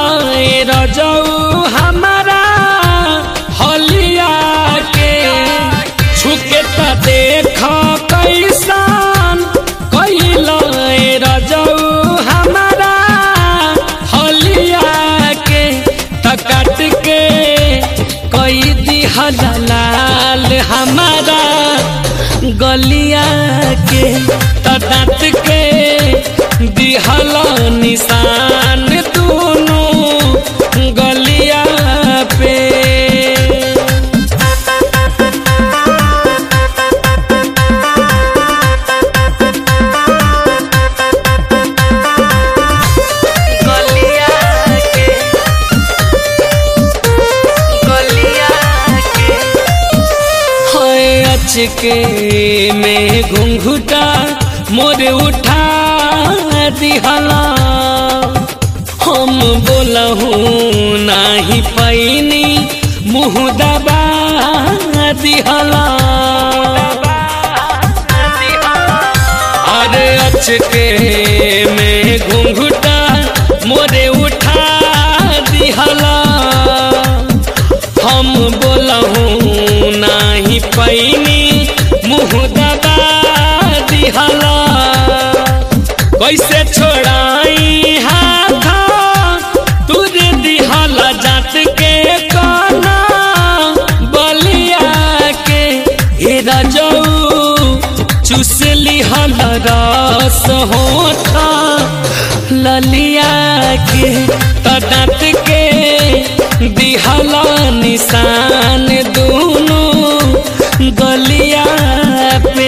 रजऊ हमारा हलिया के छुके त देख कैसन कैल रजऊ हमारा हलिया के त काट के कई दिहल लाल हमारा गलिया के त दाँत के दिहल निशान दोनों गलिया पे गलिया के गलिया के है अचके में घुंघुटा मोर उठा दिहला हम बोलहूँ नाही पैनी मुँह दबा दिहला अरे अचके में घुंघुटा मोरे उठा दिहला हम बोलहूँ नाही पैनी मुँह दबा दिहला कैसे छोड़ाई हाथ तुझे दिहला जात के काना बलिया के हे रजऊ चुसली हल रस होता ललिया के तदात के दिहला निशान दोनों गलिया पे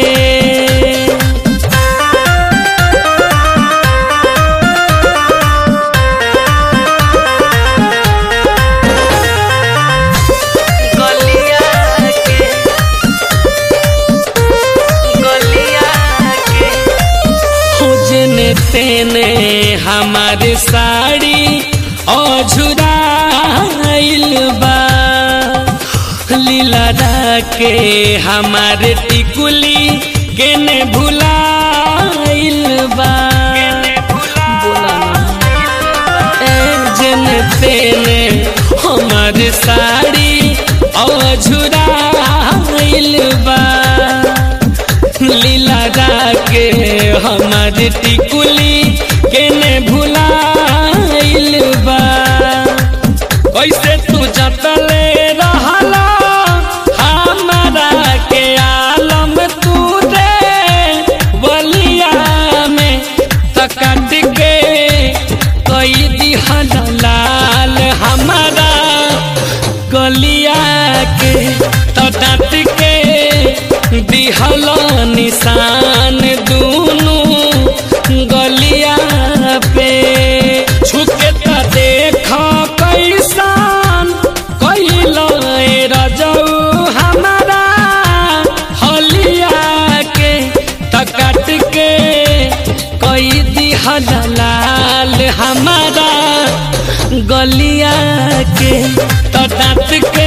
गलिया के गलिया के खोजने तेने हमारे साड़ी अझुराइल बा लीला के हमारे टिकुली केने भुलाइल बा बोला ना ए जन तेने हमारे साड़ी अझुराइल बा लीला के हमार टिकुली केने भुलाइल बा कैसे तू जतले रहला हमारा के आलम तू रे बलिया में तकट के कई दिहल लाल हमारा गलिया के तो दाँत के दिहल निशान दोनों गलिया पे छुके त देख कैसन कैल रजऊ हमारा हलिया के त काट के कई दिहल लाल हमारा गलिया के त दाँत के